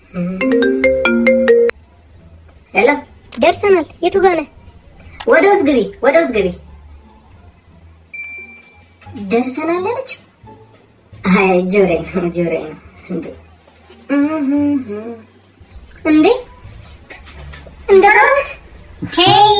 ሄሎ፣ ደርሰናል። የቱ ጋር ነህ? ወደ ውስጥ ግቢ፣ ወደ ውስጥ ግቢ። ደርሰናል አለችው። አይ ጆሬ ነው ጆሬ ነው እንዴ እንዴ እንደራች ሄይ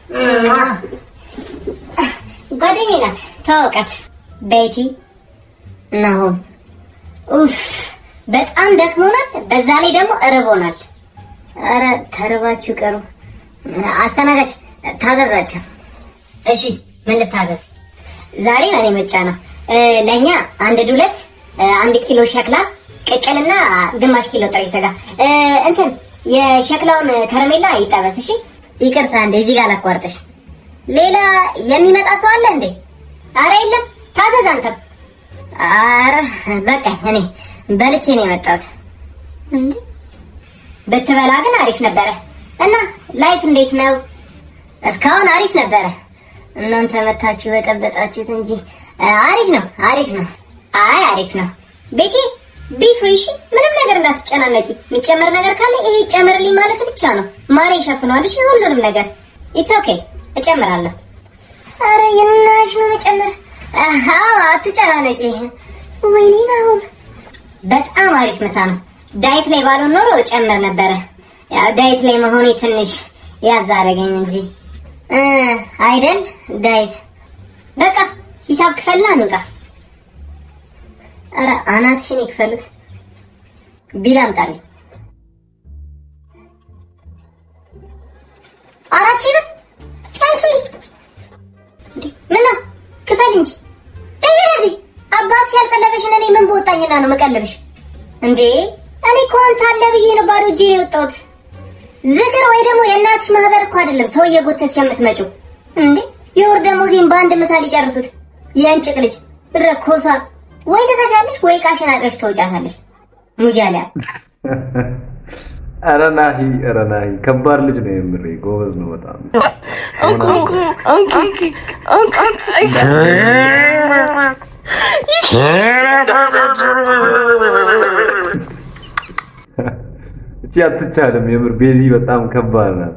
ጓደኛዬ ናት ተዋውቃት ቤቲ ናሆም ኡፍ በጣም ደክሞናል በዛ ላይ ደግሞ እርቦናል አረ ተርባችሁ ቀሩ አስተናጋጅ ታዘዛቸው እሺ ምን ልታዘዝ ዛሬ በእኔ ምርጫ ነው እ፣ ለእኛ አንድ ዱለት እ፣ አንድ ኪሎ ሸክላ ቅቅልና ግማሽ ኪሎ ጥሬ ስጋ እ፣ እንትን የሸክላውን ከረሜላ ይጠበስ እሺ ይቅርታ እንዴ እዚህ ጋር ላቋርጥሽ ሌላ የሚመጣ ሰው አለ እንዴ አረ የለም ታዘዝ አንተም አረ በቃ እኔ በልቼ ነው የመጣሁት እንዴ ብትበላ ግን አሪፍ ነበረ እና ላይፍ እንዴት ነው እስካሁን አሪፍ ነበረ እናንተ መታችሁ በጠበጣችሁት እንጂ አ፣ አሪፍ ነው አሪፍ ነው አይ አሪፍ ነው ቤቴ ቢፍሪሽ ምንም ነገር እንዳትጨናነቂ የሚጨመር ነገር ካለ ይሄ ይጨመርልኝ ማለት ብቻ ነው ማሬ ይሸፍነዋል እሺ ሁሉንም ነገር ኢትስ ኦኬ እጨምራለሁ አረ የናሽ ነው መጨመር አዎ አትጨናነቂ ወይኔ አሁን በጣም አሪፍ ምሳ ነው ዳይት ላይ ባልሆን ኖሮ እጨምር ነበረ ያው ዳይት ላይ መሆኔ ትንሽ ያዝ አደረገኝ እንጂ እ አይደል ዳይት በቃ ሂሳብ ክፈልና እንውጣ ኧረ አናትሽን ይክፈሉት ቢል አምጣልኝ አራት ሺህ ብር ጠንኪ ምነው ክፈል እንጂ እዚህ አባትሽ ያልቀለበሽን እኔ ምን በወጣኝና ነው መቀለብሽ እንዴ እኔ እኮ አንተ አለ ብዬ ነው ባዶ እጄ ነው የወጣሁት ዝክር ወይ ደግሞ የእናትሽ ማህበር እኮ አይደለም ሰው እየጎተትሽ የምትመጪው እንዴ የወር ደሞዜን በአንድ ምሳሌ ጨርሱት የእንጭቅ ልጅ ረኮሷ ወይ ትተጋለሽ ወይ ቃሽን አቅረሽ ተውጫታለሽ ሙጃሊያ ኧረ ናሂ ኧረ ናሂ ከባድ ልጅ ነው የምሬ ጎበዝ ነው በጣም እቺ አትቻልም የምር ቤዚ በጣም ከባድ ናት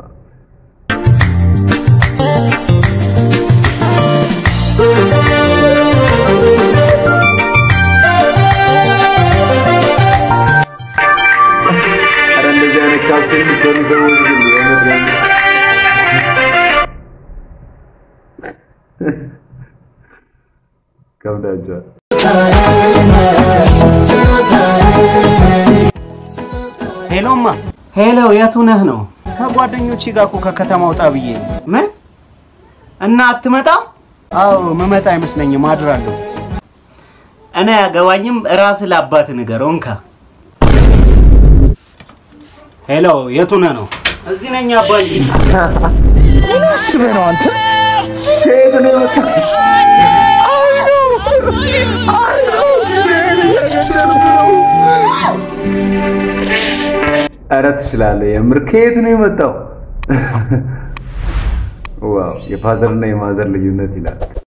ኧረ እንደዚህ አይነት ካልሲ የሚሰሩ ሰዎች ግን የምር የምር ከብዳቸዋል ሄሎማ ሄሎ፣ የቱ ነህ ነው? ከጓደኞቼ ጋር እኮ ከከተማ ወጣ ብዬ ነው። ምን እና አትመጣም? አዎ መመጣ አይመስለኝም፣ አድራለሁ። እኔ አያገባኝም፣ ራስህ ለአባት ንገረው። እንካ። ሄሎ፣ የቱ ነህ ነው? እዚህ ነኝ አባዬ። ምን አስበህ ነው አንተ? ከየት ነው የመጣው? ኧረ ትችላለህ የምር ከየት ነው የመጣው? ዋው የፋዘርና የማዘር ልዩነት ይላል።